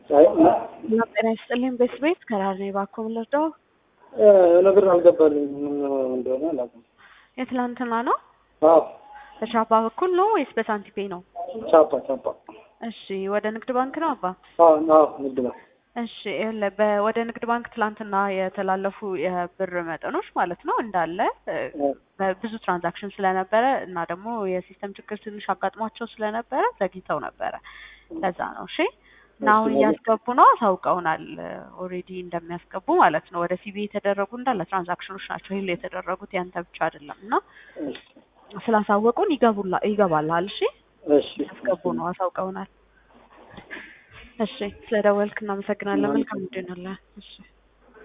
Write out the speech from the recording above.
አይ እና ጤና ይስጥልኝ ቤት ቤት ከራር ነኝ እባክዎ ምን ልርዳው? ነገር አልገባልኝ ምን እንደሆነ አላውቅም። የትላንትና ነው? አዎ በቻፓ በኩል ነው ወይስ በሳንቲፔ ነው? ቻፓ ቻፓ። እሺ ወደ ንግድ ባንክ ነው አባ? አዎ አዎ ንግድ ባንክ። እሺ ይኸውልህ በ- ወደ ንግድ ባንክ ትላንትና የተላለፉ የብር መጠኖች ማለት ነው እንዳለ እ፣ በብዙ ትራንዛክሽን ስለነበረ እና ደግሞ የሲስተም ችግር ትንሽ አጋጥሟቸው ስለነበረ ዘግይተው ነበረ። ለዛ ነው እሺ። እና አሁን እያስገቡ ነው፣ አሳውቀውናል ኦልሬዲ እንደሚያስገቡ ማለት ነው። ወደ ሲቢ የተደረጉ እንዳለ ትራንዛክሽኖች ናቸው ሂል የተደረጉት ያንተ ብቻ አይደለም። እና እሺ ስላሳወቁን ይገቡላ ይገባልሃል። እሺ እሺ ያስገቡ ነው፣ አሳውቀውናል። እሺ ስለደወልክ እናመሰግናለን። መልካም ጊዜ ይሁንልህ። እሺ